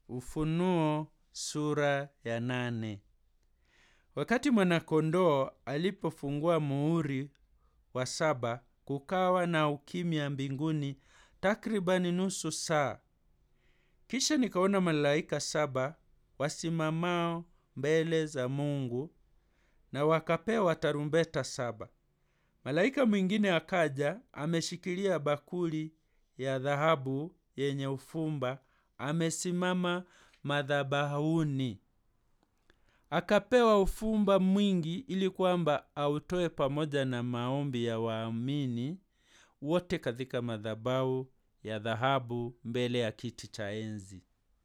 Ufunuo sura ya nane. Wakati mwanakondoo alipofungua muhuri wa saba, kukawa na ukimya mbinguni takribani nusu saa. Kisha nikaona malaika saba wasimamao mbele za Mungu na wakapewa tarumbeta saba. Malaika mwingine akaja ameshikilia bakuli ya dhahabu yenye ufumba, amesimama madhabahuni. Akapewa ufumba mwingi ili kwamba autoe pamoja na maombi ya waamini wote katika madhabahu ya dhahabu mbele ya kiti cha enzi.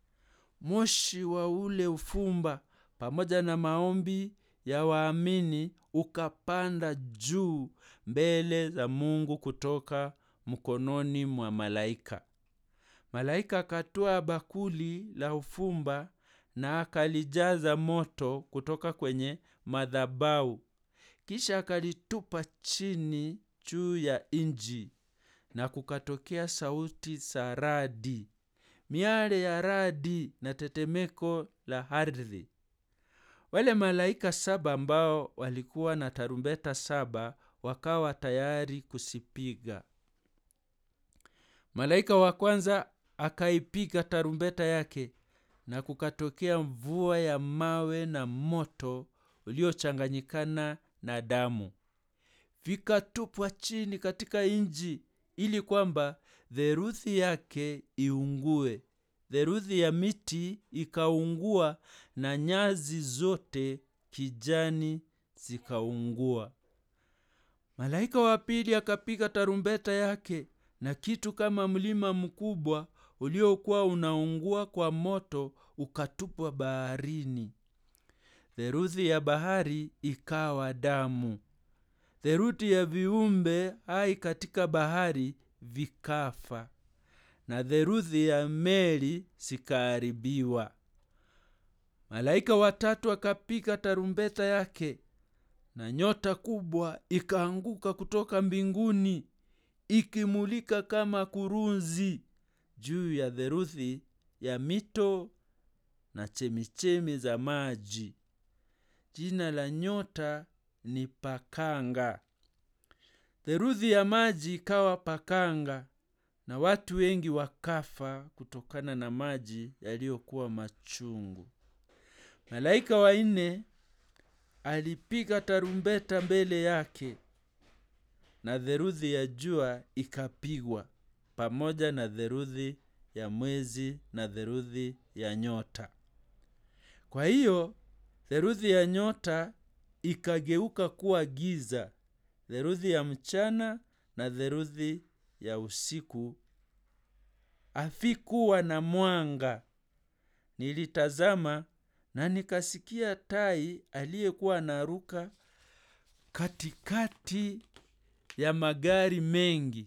Moshi wa ule ufumba pamoja na maombi ya waamini ukapanda juu mbele za Mungu kutoka mkononi mwa malaika. Malaika akatwaa bakuli la ufumba na akalijaza moto kutoka kwenye madhabahu, kisha akalitupa chini juu ya nchi, na kukatokea sauti za radi, miale ya radi na tetemeko la ardhi. Wale malaika saba ambao walikuwa na tarumbeta saba wakawa tayari kusipiga. Malaika wa kwanza akaipiga tarumbeta yake, na kukatokea mvua ya mawe na moto uliochanganyikana na damu, vikatupwa chini katika nchi, ili kwamba theluthi yake iungue. Theluthi ya miti ikaungua, na nyasi zote kijani zikaungua. Malaika wa pili akapiga tarumbeta yake, na kitu kama mlima mkubwa uliokuwa unaungua kwa moto ukatupwa baharini. Theluthi ya bahari ikawa damu. Theluthi ya viumbe hai katika bahari vikafa, na theluthi ya meli zikaharibiwa. Malaika watatu akapiga tarumbeta yake, na nyota kubwa ikaanguka kutoka mbinguni ikimulika kama kurunzi juu ya theluthi ya mito na chemichemi za maji. Jina la nyota ni Pakanga. Theluthi ya maji ikawa pakanga, na watu wengi wakafa kutokana na maji yaliyokuwa machungu. Malaika wa nne alipiga tarumbeta mbele yake, na theluthi ya jua ikapigwa pamoja na theluthi ya mwezi na theluthi ya nyota. Kwa hiyo theluthi ya nyota ikageuka kuwa giza, theluthi ya mchana na theluthi ya usiku havikuwa na mwanga. Nilitazama na nikasikia tai aliyekuwa anaruka katikati ya magari mengi.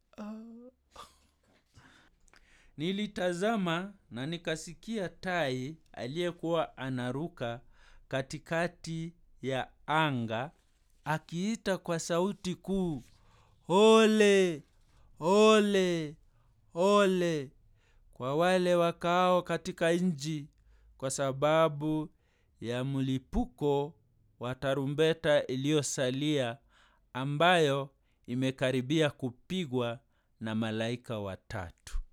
Nilitazama na nikasikia tai aliyekuwa anaruka katikati ya anga akiita kwa sauti kuu, ole ole ole kwa wale wakaao katika nchi, kwa sababu ya mlipuko wa tarumbeta iliyosalia ambayo imekaribia kupigwa na malaika watatu.